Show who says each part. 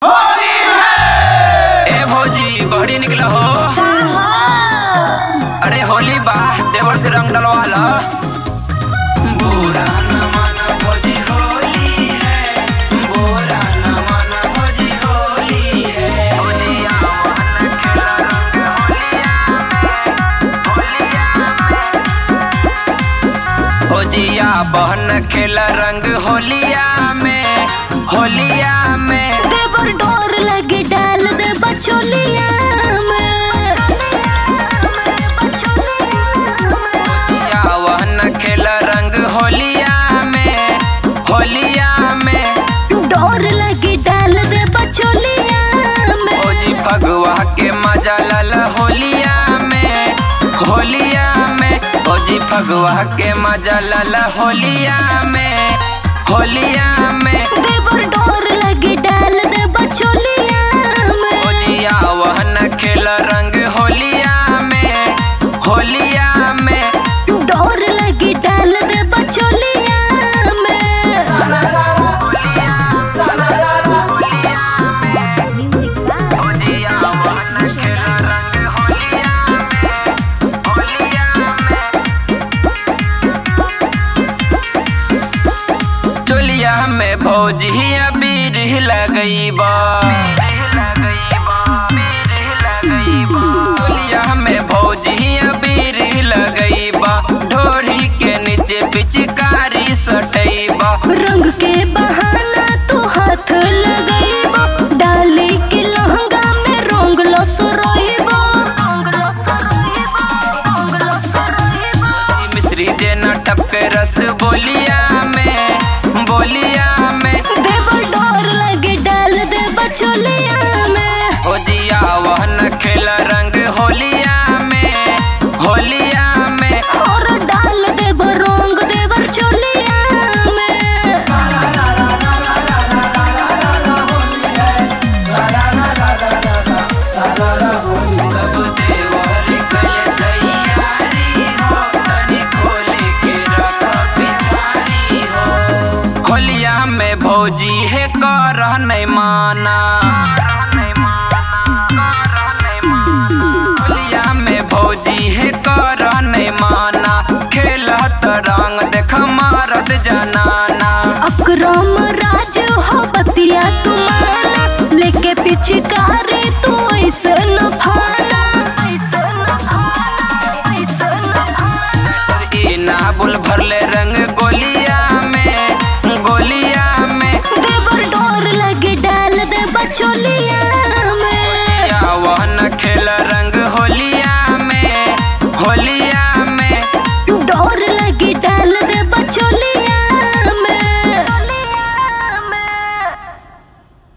Speaker 1: ए भौजी बहरी निकला हो अरे होली बा देवर से रंग डलवा लो बुरा न माना भौजी होली है बुरा न माना भौजी होली है भौजी आवन खेला रंग होलिया बहन खेला रंग होलिया में होलिया में
Speaker 2: देवर डोर लगे डाल दे बचोलिया
Speaker 1: होलिया वहन खेला रंग होलिया में होलिया में
Speaker 2: डोर लगे डाल दे बचोलिया
Speaker 1: ओजी फगवा के मजा लल होलिया में होलिया में ओजी फगवा के मजा लल होलिया में होलिया में
Speaker 2: देवर डोर लगे डाल दे बचोलिया
Speaker 1: ओजिया वहन खेल रंग होलिया में होलिया में
Speaker 2: डोर लगे डाल दे बचोलिया
Speaker 1: ओजिया वहन खेल रंग होलिया में होलिया में चोलिया में भौजी अबीर लगई बा चोलिया में भौजी अबीर लगई बा ढोरी के नीचे पिचकारी सटई बा
Speaker 2: रंग के बहाना तू हाथ लगइबो डाली के लहंगा में रंग लो सुरोइबो
Speaker 1: मिश्री देना टपके रस बोलिया में बोलिया में
Speaker 2: देवर डोर लगे डाल दे बचोलिया में
Speaker 1: हो जिया वहन खेल रंग होलिया में होलिया में
Speaker 2: और डाल दे रंग देवर चोलिया में
Speaker 1: सब देवर कल तैयारी हो तनी खोल के रख पिछारी हो होलिया में भौजी है कर नहीं माना होलिया में भौजी है कर नहीं माना खेलत रंग देख मारत जनाना
Speaker 2: अकरम राज हो बतिया तुम्हारा लेके पिचकारी तू ऐसे न फाना
Speaker 1: ई नाबुल भरले रंग गोलिया में गोलिया में
Speaker 2: देवर डोर लगे डाल दे बचोलिया में
Speaker 1: या वहन खेल रंग